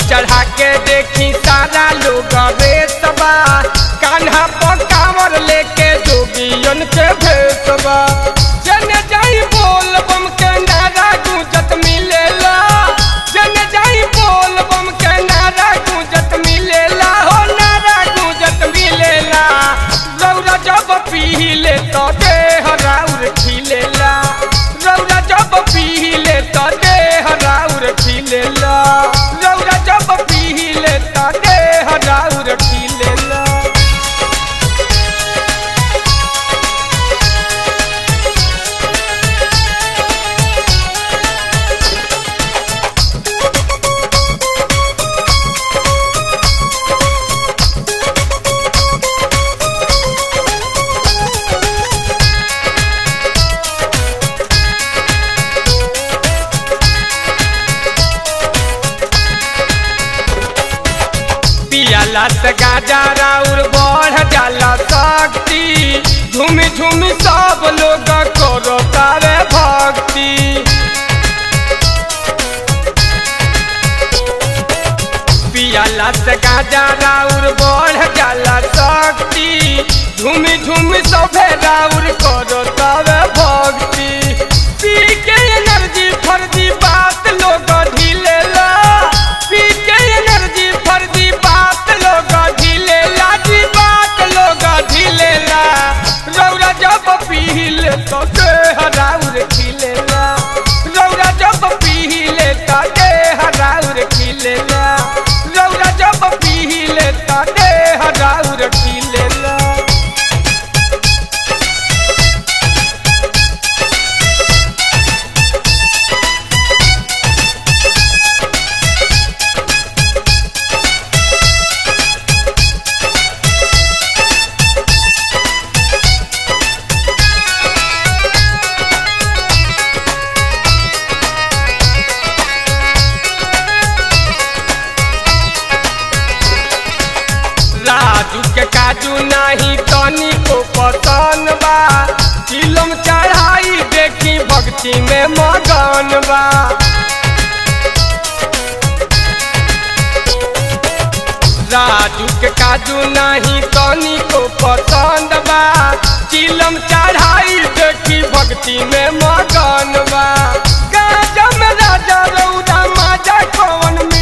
चढ़ा के देखी सारा लोग रेसबा कान्हा पर कांवर लेके जोगियन के भेसबा जने जाई बोल बम के नारा गूंजत मिलेला जने जाई बोल बम के नारा गूंजत मिलेला हो नारा गूंजत मिलेला रौरा जब पीले तो देह राउर खिलेला रौरा जब पीले तो देह राउर खिलेला रौरा जब पीले तो देह राउर खिलेला पियाला से गाजा राउर बढ़ जाला शक्ति झूम झूम सब लोग करो तारे भक्ति पियाला से गाजा राउर बढ़ जाला शक्ति झूम झूम सभे राउर करो तारे भक्ति पी के एनर्जी फर्जी बात लोग ढीलेला पी के एनर्जी फर्जी बात लोग ढीलेला जी बात लोग ढीलेला रौरा जब पीले तो देह राउर खिलेला रौरा जब पीले तो देह राउर खिलेला रौरा जब पीले तो देह राउर खिलेला राजू के काजू नाही तनी को पसंद बा चिलम चढ़ाई देखी भक्ति में मगन बा राजू के काजू नाही तनी को पसंद बा चिलम चढ़ाई देखी भक्ति में मगन बा गाजा में राजा रौदा माजा कौन